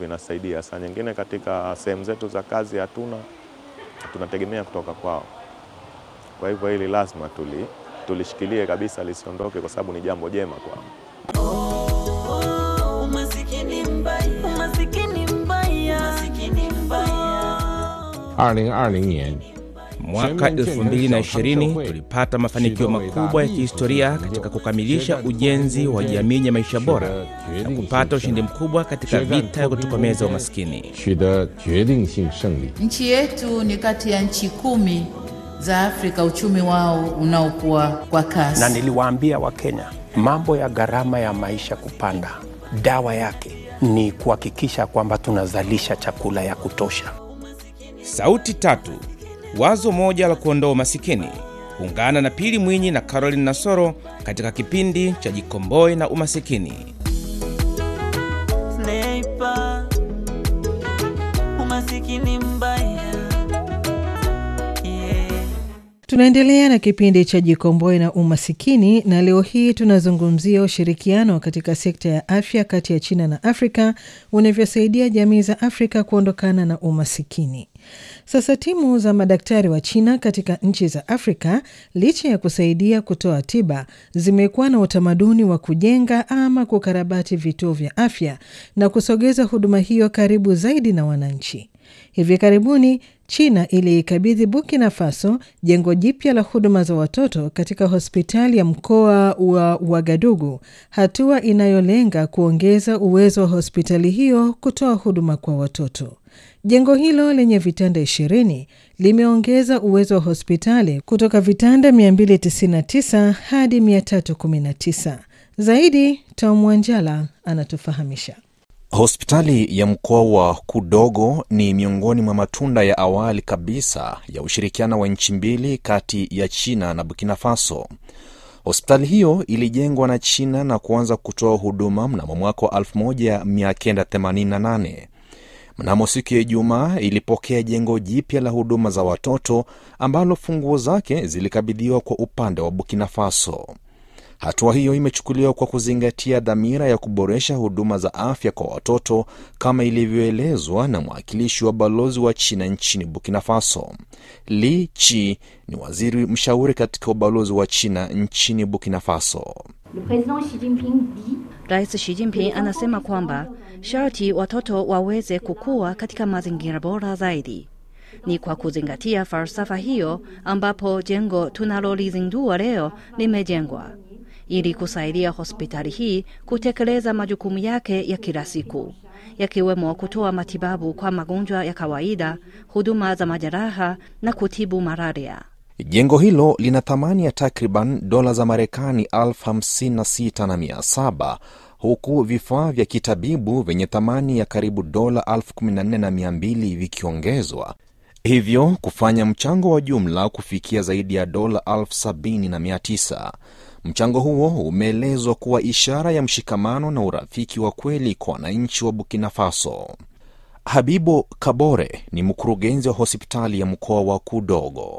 vinasaidia. Saa nyingine katika sehemu zetu za kazi hatuna, tunategemea kutoka kwao. Kwa hivyo hili lazima tuli, tulishikilie kabisa lisiondoke, kwa sababu ni jambo jema kwao. Oh, umasikini mbaya, umasikini mbaya, umasikini mbaya. 二零二零年， Mwaka 2020 tulipata mafanikio makubwa ya kihistoria katika kukamilisha ujenzi wa jamii ya maisha bora na kupata ushindi mkubwa katika vita ya kutokomeza umaskini. 取得决定性胜利。 Nchi yetu ni kati ya nchi kumi za Afrika uchumi wao unaokuwa kwa kasi. na niliwaambia Wakenya mambo ya gharama ya maisha kupanda, dawa yake ni kuhakikisha kwamba tunazalisha chakula ya kutosha. Sauti tatu, wazo moja la kuondoa umasikini. Ungana na Pili Mwinyi na Caroline Nasoro katika kipindi cha Jikomboe na Umasikini. Sniper, umasikini mbaya. Yeah. Tunaendelea na kipindi cha Jikomboe na Umasikini, na leo hii tunazungumzia ushirikiano katika sekta ya afya kati ya China na Afrika unavyosaidia jamii za Afrika kuondokana na umasikini. Sasa timu za madaktari wa China katika nchi za Afrika, licha ya kusaidia kutoa tiba, zimekuwa na utamaduni wa kujenga ama kukarabati vituo vya afya na kusogeza huduma hiyo karibu zaidi na wananchi. Hivi karibuni China iliikabidhi Burkina Faso jengo jipya la huduma za watoto katika hospitali ya mkoa wa Wagadugu, hatua inayolenga kuongeza uwezo wa hospitali hiyo kutoa huduma kwa watoto. Jengo hilo lenye vitanda 20 limeongeza uwezo wa hospitali kutoka vitanda 299 hadi 319. Zaidi, Tom Wanjala anatufahamisha. Hospitali ya mkoa wa Kudogo ni miongoni mwa matunda ya awali kabisa ya ushirikiano wa nchi mbili kati ya China na Burkina Faso. Hospitali hiyo ilijengwa na China na kuanza kutoa huduma mnamo mwaka wa 1988. Mnamo siku ya Ijumaa ilipokea jengo jipya la huduma za watoto ambalo funguo zake zilikabidhiwa kwa upande wa Burkina Faso. Hatua hiyo imechukuliwa kwa kuzingatia dhamira ya kuboresha huduma za afya kwa watoto kama ilivyoelezwa na mwakilishi wa balozi wa China nchini Burkina Faso. Li Chi ni waziri mshauri katika ubalozi wa China nchini Burkina Faso. Rais Xi Jinping anasema kwamba sharti watoto waweze kukua katika mazingira bora zaidi. Ni kwa kuzingatia falsafa hiyo ambapo jengo tunalolizindua leo limejengwa ili kusaidia hospitali hii kutekeleza majukumu yake ya kila siku yakiwemo kutoa matibabu kwa magonjwa ya kawaida, huduma za majeraha na kutibu malaria. Jengo hilo lina thamani ya takriban dola za Marekani elfu hamsini na sita na mia saba huku vifaa vya kitabibu vyenye thamani ya karibu dola elfu kumi na nne na mia mbili vikiongezwa, hivyo kufanya mchango wa jumla kufikia zaidi ya dola elfu sabini na mia tisa. Mchango huo umeelezwa kuwa ishara ya mshikamano na urafiki wa kweli kwa wananchi wa Burkina Faso. Habibo Kabore ni mkurugenzi wa hospitali ya mkoa wa Kudogo.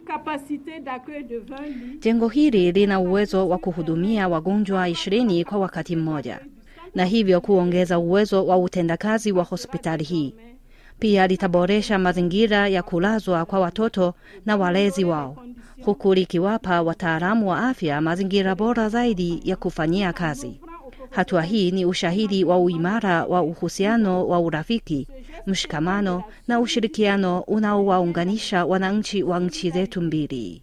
Jengo hili lina uwezo wa kuhudumia wagonjwa ishirini kwa wakati mmoja na hivyo kuongeza uwezo wa utendakazi wa hospitali hii. Pia litaboresha mazingira ya kulazwa kwa watoto na walezi wao, huku likiwapa wataalamu wa afya mazingira bora zaidi ya kufanyia kazi. Hatua hii ni ushahidi wa uimara wa uhusiano wa urafiki, mshikamano na ushirikiano unaowaunganisha wananchi wa nchi zetu mbili.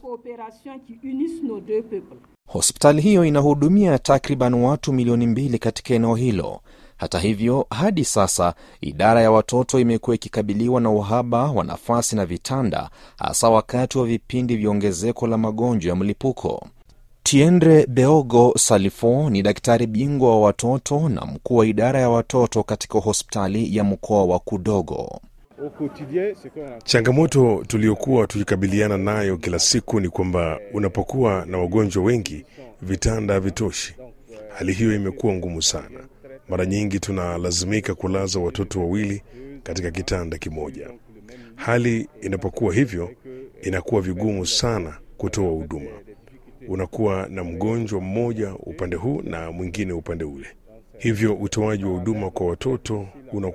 Hospitali hiyo inahudumia takriban watu milioni mbili katika eneo hilo. Hata hivyo, hadi sasa idara ya watoto imekuwa ikikabiliwa na uhaba wa nafasi na vitanda, hasa wakati wa vipindi vya ongezeko la magonjwa ya mlipuko. Tiendre Beogo Salifo ni daktari bingwa wa watoto na mkuu wa idara ya watoto katika hospitali ya mkoa wa Kudogo. Changamoto tuliyokuwa tukikabiliana nayo kila siku ni kwamba unapokuwa na wagonjwa wengi, vitanda havitoshi. Hali hiyo imekuwa ngumu sana. Mara nyingi tunalazimika kulaza watoto wawili katika kitanda kimoja. Hali inapokuwa hivyo, inakuwa vigumu sana kutoa huduma. Unakuwa na mgonjwa mmoja upande huu na mwingine upande ule, hivyo utoaji wa huduma kwa watoto una